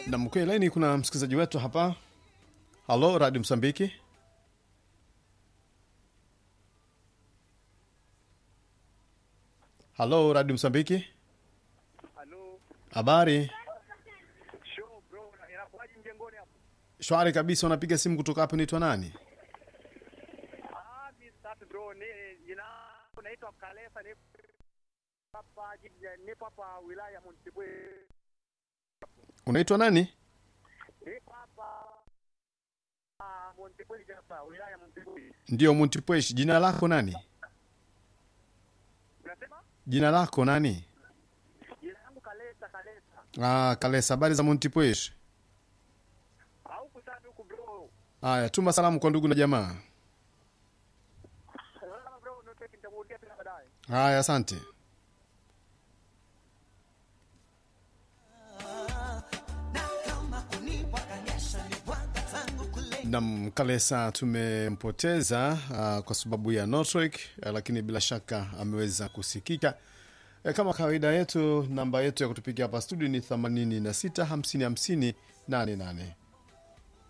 na mkwe laini kuna msikilizaji wetu hapa halo radio msambiki halo radio msambiki Halo, habari show bro, inakuwaje mjengoni hapo? shwari kabisa unapiga simu kutoka hapo naitwa nani Ah, mimi safi bro, ni jina naitwa Kalesa, ni hapa jiji- nipo hapa wilaya ya Montebwe. unaitwa nani Nipo hapa ah, Montebwe hapa wilaya ya Montebwe. ndio muntipwesh jina lako nani Unasema? jina lako nani Jina langu Kalesa, Kalesa. ah, kalesa habari za muntipwesh Au kusafi huku bro. haya tuma salamu kwa ndugu na jamaa Sasa bro, noteki nitakurudia tena baadaye. haya asante nam kalesa tumempoteza uh, kwa sababu ya network uh, lakini bila shaka ameweza kusikika uh, kama kawaida yetu namba yetu ya kutupigia hapa studio ni 86 50 50 88